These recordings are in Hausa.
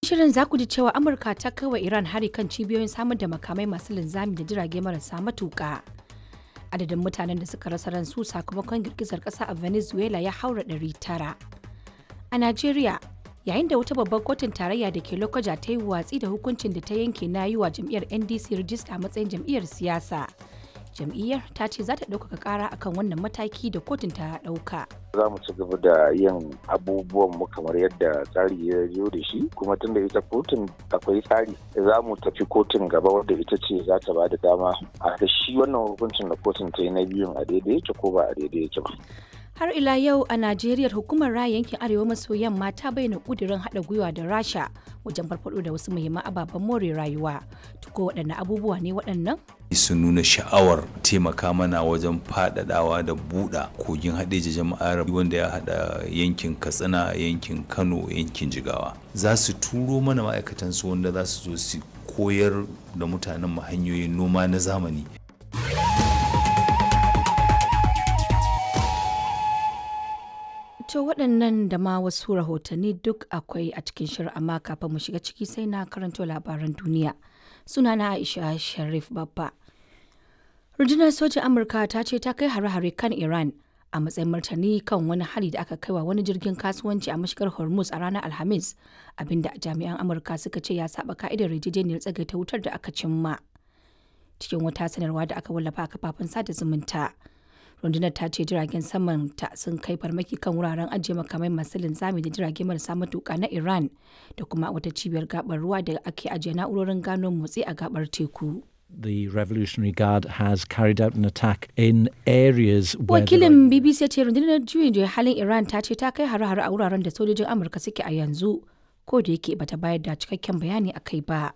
shirin za ku ji cewa Amurka ta kai wa Iran hari kan cibiyoyin samar da makamai masu linzami da jirage marasa matuƙa. Adadin mutanen da suka rasa ransu sakamakon girgizar ƙasa a Venezuela ya haura ɗari tara. A Najeriya, yayin da wata babbar kotun tarayya da ke Lokoja ta yi watsi da hukuncin da ta yanke na yi wa jam'iyyar NDC rijista a matsayin jam'iyyar siyasa. Jam'iyyar ta ce za ta ɗaukaka ƙara akan wannan mataki da kotun ta ɗauka. za mu ci gaba da yin abubuwan mu kamar yadda tsari ya zo da shi kuma tun da ita kotun akwai tsari za mu tafi kotun gaba wadda ita ce za ta ba da dama a da shi wannan hukuncin da kotun ta yi na biyun a daidai yake ko ba a daidai yake ba. Har ila yau a Najeriya hukumar raya yankin Arewa maso yamma ta bayyana kudirin haɗa gwiwa da Rasha wajen farfaɗo da wasu muhimman ababen more rayuwa. Tuko waɗanne abubuwa ne waɗannan? su nuna sha'awar taimaka mana wajen faɗaɗawa da buɗa kogin haɗeji jama'ar wanda ya haɗa yankin katsina yankin kano yankin jigawa za su turo mana ma'aikatansu wanda za su zo su koyar da mutanen mu hanyoyin noma na zamani To waɗannan da ma wasu rahotanni duk akwai a cikin shirin amma kafin mu shiga ciki sai na karanto labaran duniya. Sunana Aisha Sharif Babba. Rundunar sojin Amurka ta ce ta kai hare-hare kan Iran a matsayin martani kan wani hari da aka kaiwa wani jirgin kasuwanci a mashigar Hormuz a ranar Alhamis, abinda jami'an Amurka suka ce ya saba ka'idar yarjejeniyar tsagaita wutar da aka cimma. Cikin wata sanarwa da aka wallafa a kafafen sada zumunta. rundunar ta ce jiragen saman ta sun kai farmaki kan wuraren ajiye makamai masu linzami da jirage marasa matuka na iran da kuma wata cibiyar gabar ruwa da ake ajiye na'urorin gano motsi a gabar teku The Revolutionary Guard has carried out an attack in areas where wakilin bbc ya ce rundunar juyin juya halin iran ta ce ta kai hare-hare a wuraren da sojojin amurka suke a yanzu ko da yake bata bayar da cikakken bayani a kai ba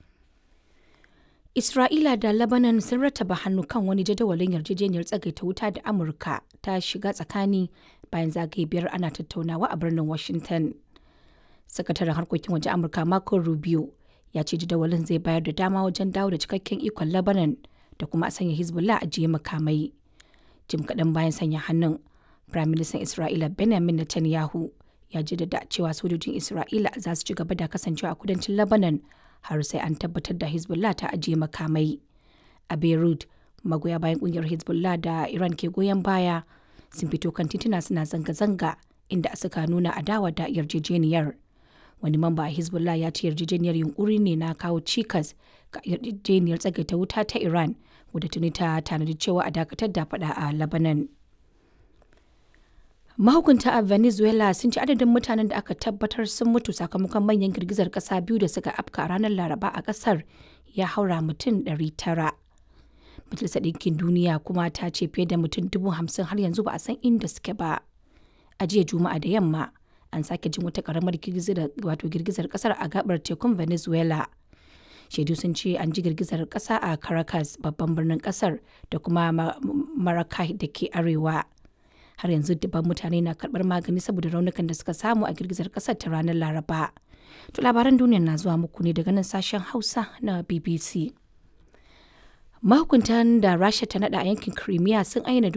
Isra'ila da Lebanon sun rattaba hannu kan wani jadawalin yarjejeniyar tsagaita wuta da Amurka ta shiga tsakani bayan zagaye biyar ana tattaunawa a birnin Washington. Sakataren harkokin waje Amurka Marco Rubio ya ce jadawalin zai bayar da dama wajen dawo da cikakken ikon Lebanon da kuma a sanya Hezbollah a jiye makamai. Jim kaɗan bayan sanya hannun, Firaministan Isra'ila Benjamin Netanyahu ya jaddada cewa sojojin Isra'ila za su ci gaba da kasancewa a kudancin Lebanon har sai an tabbatar da Hezbollah ta ajiye makamai. A Beirut, magoya bayan kungiyar Hezbollah da Iran ke goyon baya sun fito kan tituna suna zanga-zanga inda suka nuna adawa da yarjejeniyar. Wani mamba a Hezbollah ya ce yarjejeniyar yunkuri ne na kawo cikas ga yarjejeniyar tsagaita wuta ta Iran wadda tuni ta tanadi cewa a dakatar da fada a Lebanon. mahukunta a venezuela sun ci adadin mutanen da aka tabbatar sun mutu sakamakon manyan girgizar kasa biyu da suka afka ranar laraba a kasar ya haura mutum 900 majalisar ɗinkin duniya kuma ta ce fiye da mutum dubu hamsin har yanzu ba a san inda suke ba a jiya juma'a da yamma an sake jin wata karamar wato girgizar kasar a gabar tekun venezuela shaidu sun ce an ji girgizar kasa a caracas babban birnin kasar da kuma maracay da ke arewa har yanzu dubban mutane na karbar magani saboda raunukan da suka samu a girgizar kasar ta ranar laraba to labaran duniya na zuwa muku ne daga nan sashen hausa na bbc mahukuntan da rasha ta nada a yankin crimea sun ayyana